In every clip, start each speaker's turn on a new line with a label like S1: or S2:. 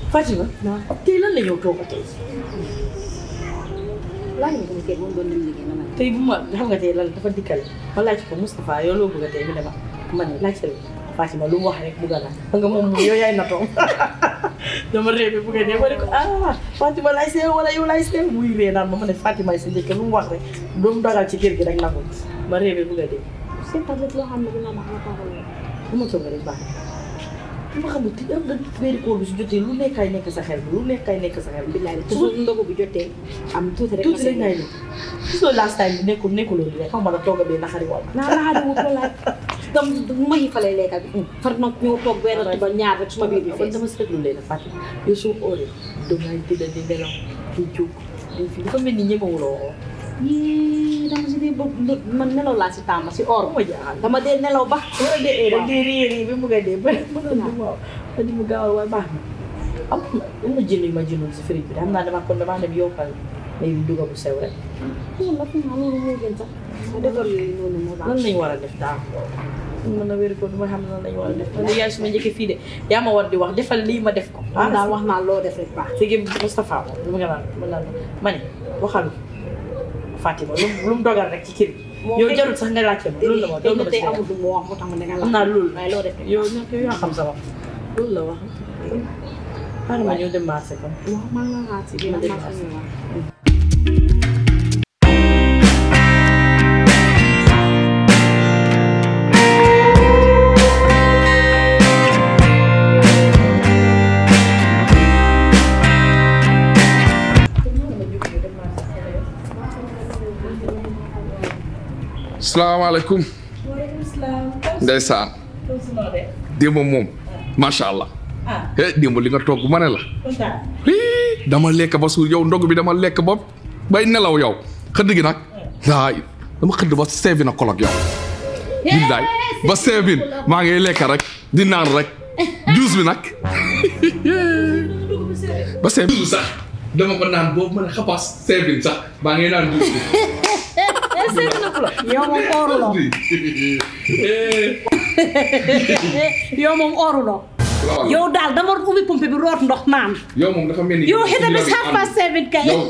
S1: Fatima tey lan la ñëw toog tey
S2: laaj nga ko ni kay moom doon dem liggéey na ma
S1: tey bu ma xam nga tey lan dafa dikkal ma laaj ko Moustapha yow loo bëgg a tey mu ne ma ma ne laaj la Fatima lu mu wax rek bëgg naa xam nga moom moom yow yaay natoom dama réew bi bëgg a dee ma ne ko ah Fatima laay seew wala yow laay seew muy ree naan ma ma ne Fatima sa njëkk lu mu wax rek lu mu dogal ci kër gi rek nangul ma réew bi bëgg a dee
S2: seen tablet loo xam ne dina ma xamal ko
S1: lu ma toog rek baax na ma xamul ti am da weeri koor bi su jotee lu nekkaay nekk sa xel bi lu nekkaay nekk sa xel bi
S2: billaay te su ndogu bi jotee am tuuti rek
S1: tuuti rek ngay ne gis nga last time bi nekkul nekkuloo di rek xaw ma la tooga bee naxari wala
S2: naa laa di wut walaay dam ma xiifalee lekka bi far nag ñëw toog benn ba ñaar rek suma biir bi
S1: kon
S2: fees
S1: dama seetlu leen a fàtte yow soo ooree dangay tëdd di nelaw di jóg di fi dafa mel ni ñemewuloo
S2: yii dama si dee bopp man nelaw laa si tàmm si or
S1: ma jaaxal
S2: dama dee nelaw ba
S1: wala dee ee rek dee réer yi bi mu ngay dee ba mënoon di waaw ma di mu gaawal waaye baax na am na am na jën yu ma jëndoon si fridge bi xam naa dama kon damaa dem yokkal may bi duga bu sew rek
S2: loolu la fi nga loolu moo gën sax ma defar yooyu noonu moo baax
S1: lan lañ war a def daal mën a wér ko du ma xam lan lañ war a def man de yaay suma njëkkee fii de yaa ma war di wax defal lii ma def ko
S2: ah daal wax naa loo def rek baax
S1: léegi Moustapha moom lu ma nga naan ma naan ma ne waxal Fatima lu mu lu mu dogal rek ci kër gi. yow jarul sax nga laajte ma loolu la ma loolu la ma
S2: tey
S1: si
S2: amul lu mu wax moo tax ma ne nga
S1: xam naa loolu
S2: waaye loo def rek
S1: yow nag yow yaa xam sama loolu la wax. xaaral ma ñëw dem marché kon.
S2: wax maa nga xaar si biir maa fa ñëwaat
S3: salaamaaleykum ndeysaan démb moom macha allah eh démb li nga togg ma ne la hii dama lekk ba suur yow ndog bi dama lekk ba bay nelaw yow xëdd gi nag laay dama xëdd ba seebi na kolog yow billaay ba seebin maa ngi lekk rek di naan rek juus bi nag ba seebin sax dama ko naan boobu ma ne xapaas seebin sax maa ngi naan juus bi
S2: yow moom ooruloo yow moom ooruloo yow daal dama ubbi pompe bi root ndox naan
S3: yow moom dafa mel ni.
S2: yow xëy na half past seven kay
S3: yow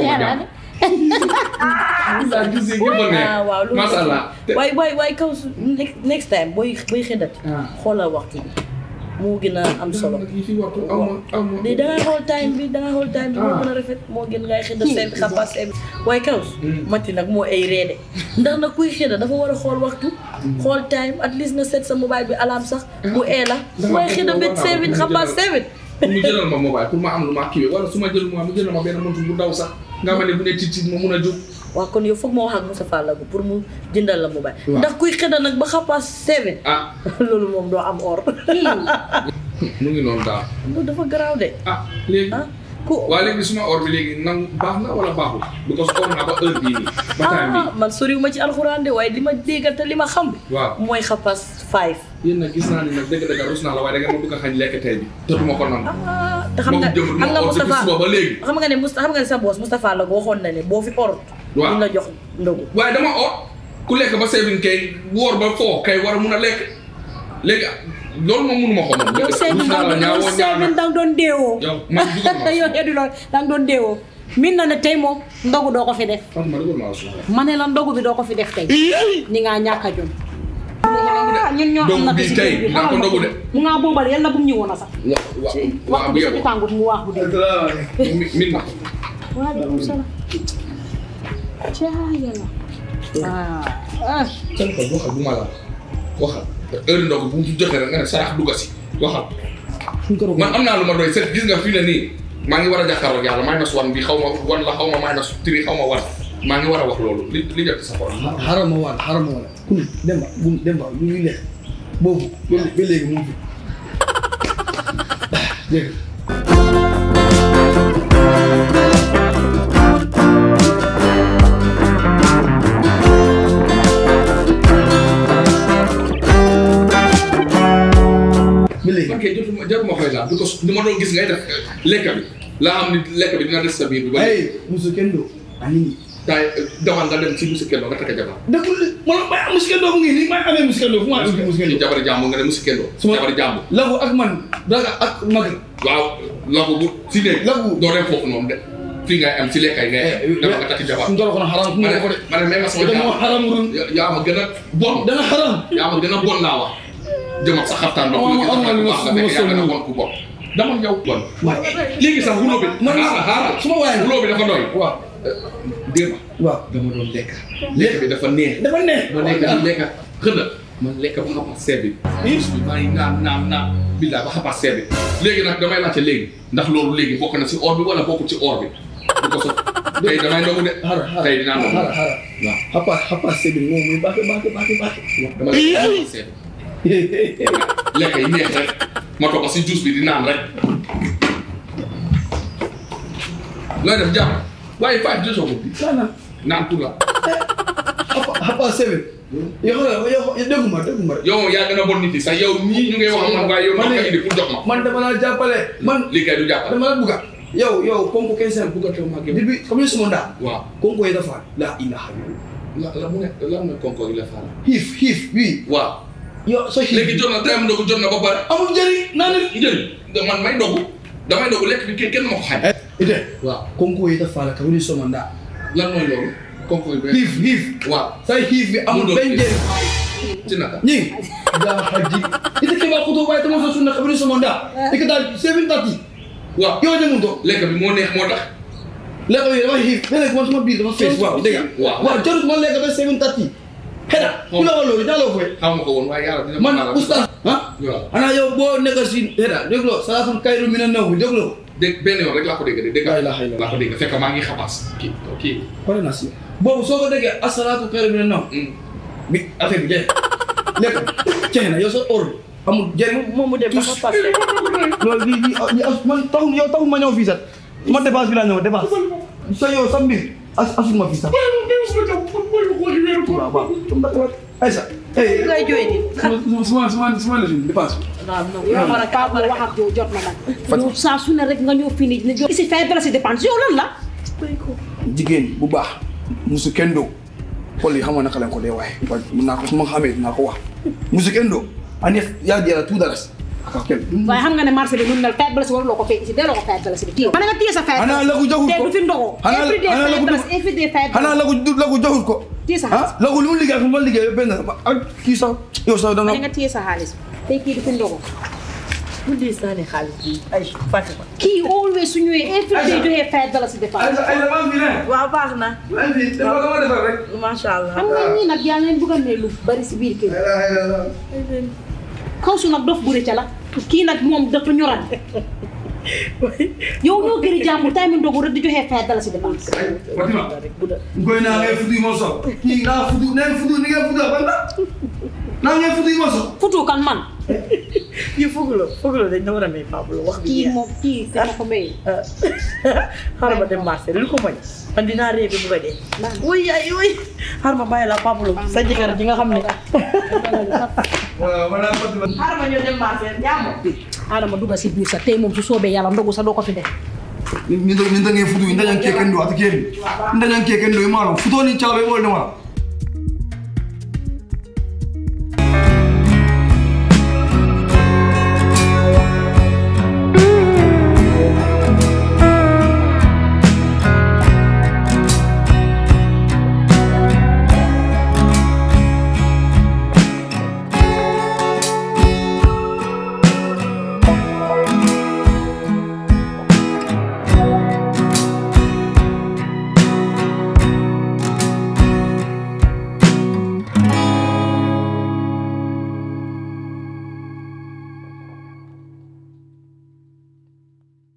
S1: ah waaw loolu
S3: macha allah.
S1: waaye waaye waaye kaw su next next time booy booy xëddati.
S3: Ah.
S1: xoolal waxtu bi moo gën a am solo.
S3: yi fi waxtu aw ma aw ma.
S1: léegi da ngay xool time bi da ngay xool time bi moo
S3: Ah.
S1: gën a rafet moo gën ngay xëdda seen xabaar seen waaye kaw matti nag moo ay reede ndax nag kuy xëdda dafa war a xool waxtu xool time at least nga set sa mobile bi alarme sax bu ee la waaye xëdda ba seven xabaar seven
S3: pour mu jëlal ma mobile pour ma am lu ma kiiwee wala su ma jël mu jëlal ma benn montre bu ndaw sax nga ma ne bu ne tit tit ma mun a jóg.
S1: waaw kon yow foog ma wax ak Moussa Fall pour mu jëndal la mobile
S3: Waaw.
S1: ndax kuy xëdda nag ba xabaar seven
S3: ah
S1: loolu moom doo am or
S3: mu ngi noonu daal
S1: loolu dafa garaaw de
S3: ah léegi.
S1: ah ku
S3: waa léegi suma or bi léegi nangu baax na wala baaxul because or naa ba heure bii nii ba time
S1: ah man soriw ma ci alxuraan de waaye li ma déggal te li ma xam bi
S3: waaw
S1: mooy xapas five
S3: yéen nag gis naa ni nag dëgg-dëgg rus naa la waaye da ngeen ma bëgg a xañ lekk tey bi te duma ko nangu.
S1: ah te xam nga
S3: moom jëm
S1: xam nga
S3: ma or depuis
S1: Moustapha
S3: suba ba léegi.
S1: xam nga ne Moustapha xam nga ne sa boss Moustapha la waxoon na ne boo fi orut
S3: Waaw.
S1: dina jox ndogu
S3: waaye dama or ku lekk ba seebin kay woor ba foo kay war a mun a lekk léegi loolu moom munuma ko moom.
S2: yow seven
S3: rus naa la
S2: dang
S3: ñaawoo
S2: yow seven
S3: ñaaw
S2: dang doon deewoo
S3: yow man dugal ma
S2: yow eddu lool dang doon deewoo min na ne tey moom ndogu doo ko fi def
S3: Fatou ma dugal ma la suuf.
S2: ma ne la ndogu bi doo ko fi def tey ni ngaa ñàkk a jom ah ñun ñoo am
S3: Ndogu
S2: na
S3: bi
S2: si
S3: tey
S2: kër gi
S3: naa ko ndogu de.
S2: mu ngaa boobal yàlla bu mu ñëwoon a sax
S3: wa wa
S2: wax
S3: waaw bu
S2: bi
S3: yeboo.
S2: sa tàngut mu wax bu dee
S3: mi min na ko.
S2: waaleykum salaam caa yàlla ah ah
S3: seen ko waxal bu ma la waxal heure ndogu bu mu fi jotee rek nga ne sarax dugga si waxal. man am naa lu ma doy set gis nga fii ne nii maa ngi war a jàkkaarloo ak yàlla minus one bi xaw ma one la xaw ma minus three xaw ma one maa ngi war a wax loolu li li jot sa xol.
S4: xaaral ma waat xaaral ma waat kun demba bu demba lu ñuy lekk boobu ba ba léegi mu ngi fi dégg nga ba léegi
S3: man kay jotuma jaruma koy laal because ni ma doon gis ngay def lekk bi laa am ni lekk bi dina des sa biir bi ba léegi.
S4: ay muso kenn do ani
S3: tay demal nga dem si musi kendo nga takk jabar
S4: dëggul man may am muskendo mu ngi nii may amee muskendo fu ma amee
S3: ci
S4: muskendo
S3: jabar jàmbur nga ne musi kendo
S4: Suma-
S3: jabar jàmbur
S4: lagu ak man daga ak mag
S3: waaw lagu bu si néeg
S4: Lagu.
S3: doo dem foofu noonu de fii ngay am si lekkay ngay dama nga takk jabar
S4: ndoro kono haram fu
S3: ma
S4: ma
S3: ne
S4: ko de
S3: ma ne même sama
S4: dama
S3: jàmbur
S4: haram run
S3: Ya- yaa ma gën a bon
S4: danga haram
S3: yaa ma gën a bon laa wax jëm ak sa xaftaan ndox
S4: Oh,
S3: li
S4: oh,
S3: nga
S4: oh,
S3: baax nga fekk yaa gën a
S4: oh,
S3: bon ku bon dama yow bon
S4: waaye
S3: léegi sax wulo bi
S4: Man-
S3: xaaral xaaral
S4: suma waay la.
S3: wulo bi dafa doy
S4: waaw
S3: démb
S4: waaw
S3: dama doon lekk lekk bi dafa neex
S4: dafa neex
S3: ma lekk di lekk xëna ma lekk ba xapas seet bi bis bi maa ngi naan naan naan billaay ba xapas seet bi léegi nag damay laajte léegi ndax loolu léegi bokk na si or bi wala bokkul ci or bi du ko soog tey damay ndogu de
S4: hara hara
S3: tey dinaa ndogu
S4: hara hara
S3: waaw
S4: hapa hapa sebi mo muy baax baax baax baax
S3: dama lekk ba xapas seet bi lekk yi neex rek ma toog si juice bi di naan rek looy def jàpp waaye five deux secondes bi
S4: sana
S3: naan pour la
S4: hapa hapa sebi yo xala yo deguma deguma
S3: yow moom yaa gën a bon nit yi sax yow ñii ñu ngay wax man waaye yow
S4: Man
S3: man
S4: de-
S3: nga indi pour jox ma
S4: man dama la jàppale man
S3: lii kay du jàppal
S4: dama la buga yow yow konko kensen
S3: bugga teew ma gëm
S4: dibi comme suma nda
S3: waaw
S4: konko yeda fa la ilaha illallah
S3: la la mu ne la mu ne konko yi la faala
S4: hif hif wi
S3: waaw
S4: yo so hif
S3: léegi jot na time ndogu jot na ba pare
S4: amul njëriñ naa ne
S3: njëriñ man may ndogu damay ndogu lekk bi kenn kenn ma ko xañ
S4: ide
S3: waaw
S4: konko yeda fa la ka woni suma nda
S3: lan mooy loolu konko yi benn
S4: hif hif
S3: waaw
S4: say hif bi amul
S3: Mu doon
S4: benn
S3: hif.
S4: njëriñ
S3: ci naka
S4: ñing da haji ite ke ba ko to bay tamo so sunna ka woni suma nda ikata 730
S3: waaw
S4: yo de mun to
S3: lekk bi moo neex moo tax
S4: lekk bi dafa xiif léeg-léeg man suma biir dafa fees waaw dégg nga
S3: Waaw.
S4: waaw jarut man lekk ba seven thirty xeda ku la wax loolu jàlloo fooy
S3: xaw ma ko woon waaye yàlla dina ma
S4: man
S3: baal.
S4: oustaz ah
S3: waaw
S4: xanaa yow boo nekk si xeda dégloo salaatul kayru mina naw bi dégloo
S3: dégg benn yoon rek laa ko dégg de dégg
S4: La ilaha illallah.
S3: laa ko dégg fekk maa ngi xabaas kii kii
S4: pare na si boobu soo ko déggee asalaatu kayru mina naw
S3: Mm.
S4: bi affaire bi jeex lekk jeex na yow sa or bi amul jëriñ
S1: moom mu dem ba fa passé
S4: loolu lii lii lii as man taxul yow taxul ma ñëw fii sax ma dépasse bi laa ñëw dépasse sa yow sa mbir as asul ma fii sax waaw waaw aysa eh
S1: ngay jooy di
S4: suma suma suma suma la fi dépasse
S1: waaw non
S2: yow man Pape la wax ak yow jot na nag. yow saa su ne rek nga ñëw fii nii ne jo. si fay dara si dépense yow lan la.
S4: jigéen bu baax musu kenn doo xool yi xam nga naka lañ ko dee waaye wa mun naa ko su ma xamee dinaa ko wax musu kenn doo ani yaa jëla tout dara si aka kel
S2: waaye xam nga ne marché bi nu mu mel fay dara si waruloo ko fay si delloo ko fay dara si bi. téye nga téye sa fay
S4: xanaa la ko joxul
S2: te
S4: ko
S2: du fi ndogo.
S4: xanaa
S2: every day
S4: xanaa la
S2: fay
S4: ko
S2: dara si every day fay dara
S4: xanaa la ko la ko joxul ko
S2: téye sa
S4: ah
S2: xaalis.
S4: la ko lu mu liggéey ak lu ma liggéey benn ak kii sax yow sax danga
S2: ma ne nga téye sa xaalis tey kii du fi ndogo.
S1: mu diis naa ne xaalis bi ay Fatima
S2: kii always su ñëwee every day joxee fay dara si dépense.
S4: ay la maa fi ne
S1: waaw baax na
S4: maa fi dafa dama defar rek
S1: macha allah
S2: xam nga ñii nag yaa leen bëgg a ne lu bari si biir kër kaw su nag dof bu rëcc la kii nag moom dafa ñoral yow ñoo gëri jàmbur tay mi ndogu rek di joxee fay dara si dépense.
S4: Fatima
S1: rek bu da
S4: ngoy naa ngay fudu mo so kii naa fudu nee fudu ni ngay fudu banda naa ngay fudu mo so
S2: futu kan man
S1: ñu fuguloo fuguloo dañ na war a may Pablo wax bi
S2: kii
S1: jeex.
S2: moom kii te ma ko may.
S1: xaaral ma dem marché lu ko moñ man dinaa réer bi bu ko dee wuy ay wuy xaaral ma bàyyi la Pablo sa jëkkër ji nga xam ne
S4: waaw man naa Fatima
S1: xaaral ma ñëw dem marché jàmm
S2: Adama dugga si biir sax tey moom su soobee yàlla ndogu sax doo ko fi def.
S4: ni ni da ngay fudu ni da ngay keken do at ken ni da ngay keken do maalo futo ni chaalo mo le ma